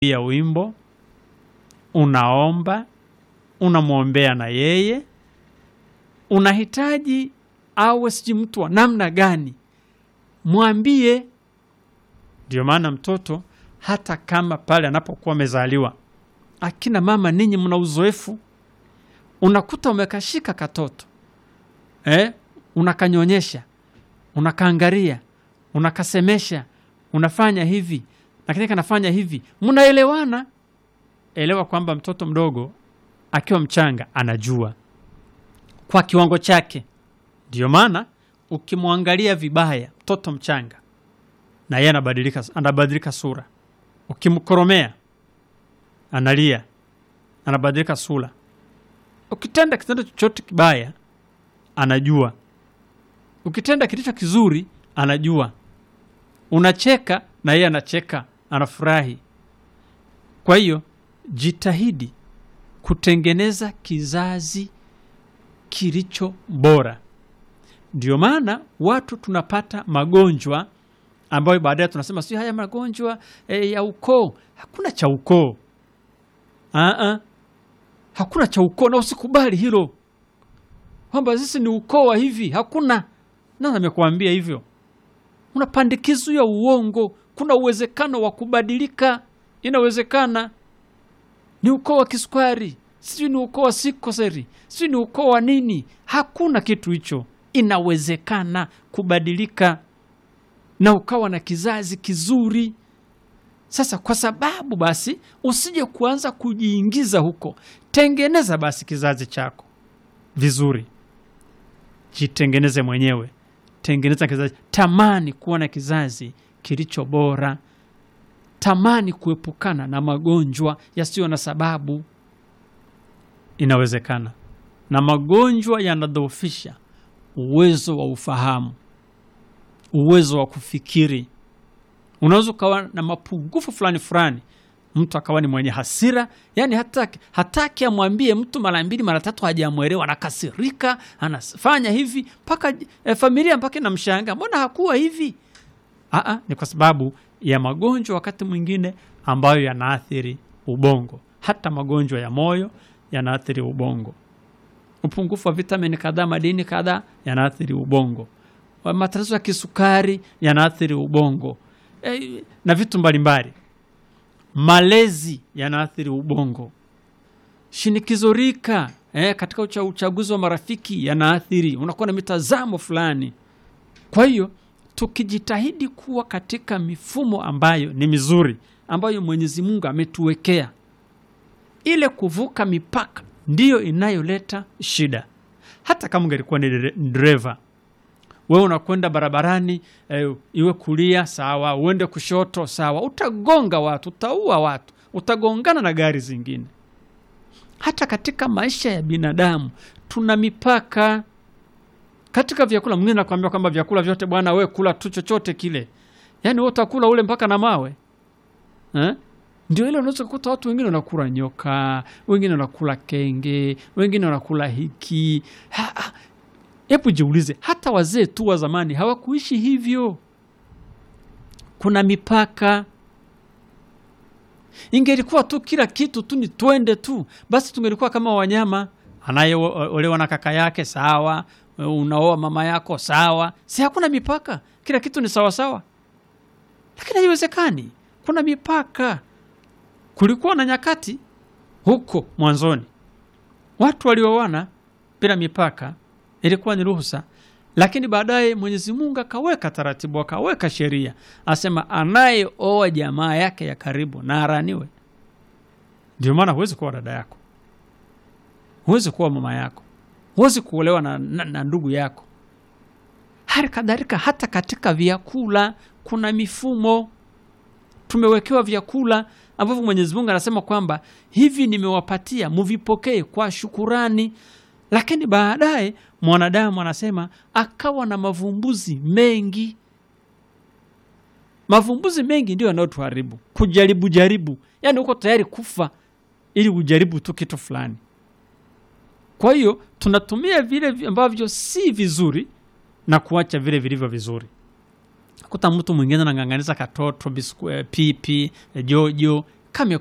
pia wimbo, unaomba, unamwombea na yeye, unahitaji awe sijui mtu wa namna gani, mwambie. Ndio maana mtoto hata kama pale anapokuwa amezaliwa, akina mama ninyi mna uzoefu, unakuta umekashika katoto eh, unakanyonyesha, unakaangaria, unakasemesha, unafanya hivi lakini kanafanya hivi, mnaelewana. Elewa kwamba mtoto mdogo akiwa mchanga anajua kwa kiwango chake. Ndio maana ukimwangalia vibaya mtoto mchanga, na yeye anabadilika, anabadilika sura. Ukimkoromea analia, anabadilika sura. Ukitenda kitendo chochote kibaya anajua, ukitenda kilicho kizuri anajua. Unacheka na yeye anacheka, anafurahi. Kwa hiyo jitahidi kutengeneza kizazi kilicho bora. Ndio maana watu tunapata magonjwa ambayo baadaye tunasema sio haya magonjwa e, ya ukoo. Hakuna cha ukoo, Aa, hakuna cha ukoo, na usikubali hilo kwamba sisi ni ukoo wa hivi. Hakuna. Nani amekuambia hivyo? Unapandikizo ya uongo. Kuna uwezekano wa kubadilika, inawezekana. Ni ukoo wa kisukari, sijui ni ukoo wa sikoseri, sijui ni ukoo wa nini. Hakuna kitu hicho, inawezekana kubadilika na ukawa na kizazi kizuri. Sasa kwa sababu basi usije kuanza kujiingiza huko, tengeneza basi kizazi chako vizuri, jitengeneze mwenyewe tengeneza kizazi. Tamani kuwa na kizazi kilicho bora, tamani kuepukana na magonjwa yasiyo na sababu. Inawezekana, na magonjwa yanadhoofisha uwezo wa ufahamu, uwezo wa kufikiri. Unaweza ukawa na mapungufu fulani fulani, mtu akawa ni mwenye hasira, yani hataki hataki amwambie mtu mara mbili mara tatu, hajamwelewa, anakasirika, anafanya hivi mpaka e, familia mpaka inamshanga, mbona hakuwa hivi? Aa, ni kwa sababu ya magonjwa wakati mwingine ambayo yanaathiri ubongo. Hata magonjwa ya moyo yanaathiri ubongo. Upungufu wa vitamini kadhaa, madini kadhaa yanaathiri ubongo. Matatizo ya kisukari yanaathiri ubongo e, na vitu mbalimbali malezi yanaathiri ubongo. Shinikizo rika eh, katika ucha, uchaguzi wa marafiki yanaathiri, unakuwa na mitazamo fulani. Kwa hiyo tukijitahidi kuwa katika mifumo ambayo ni mizuri, ambayo Mwenyezi Mungu ametuwekea, ile kuvuka mipaka ndiyo inayoleta shida. Hata kama ungelikuwa ni dereva wewe unakwenda barabarani eh, iwe kulia sawa, uende kushoto sawa, utagonga watu, utaua watu, utagongana na gari zingine. Hata katika maisha ya binadamu tuna mipaka. Katika vyakula, mwingine nakwambia kwamba vyakula vyote bwana, we kula tu chochote kile, yaani we utakula ule mpaka na mawe eh? Ndio ile unaweza kukuta watu wengine wanakula nyoka, wengine wanakula kenge, wengine wanakula hiki ha, ha. Hebu jiulize, hata wazee tu wa zamani hawakuishi hivyo. Kuna mipaka. Ingelikuwa tu kila kitu tu ni twende tu, basi tungelikuwa kama wanyama. Anayeolewa na kaka yake sawa, unaoa mama yako sawa, si hakuna mipaka, kila kitu ni sawasawa. Lakini haiwezekani, kuna mipaka. Kulikuwa na nyakati huko mwanzoni watu walioana bila mipaka ilikuwa ni ruhusa, lakini baadaye Mwenyezi Mungu akaweka taratibu, akaweka sheria, asema anayeoa jamaa yake ya karibu na araniwe. Ndio maana huwezi kuwa dada yako, huwezi kuwa mama yako, huwezi kuolewa na, na, na ndugu yako. Hali kadhalika hata katika vyakula kuna mifumo. Tumewekewa vyakula ambavyo Mwenyezi Mungu anasema kwamba hivi nimewapatia, muvipokee kwa shukurani lakini baadaye mwanadamu anasema akawa na mavumbuzi mengi. Mavumbuzi mengi ndio yanayotuharibu, kujaribu jaribu, yaani uko tayari kufa ili ujaribu tu kitu fulani. Kwa hiyo tunatumia vile ambavyo si vizuri na kuacha vile vilivyo vizuri. Kuta mtu mwingine anang'ang'aniza katoto bisku, pipi, jojo kame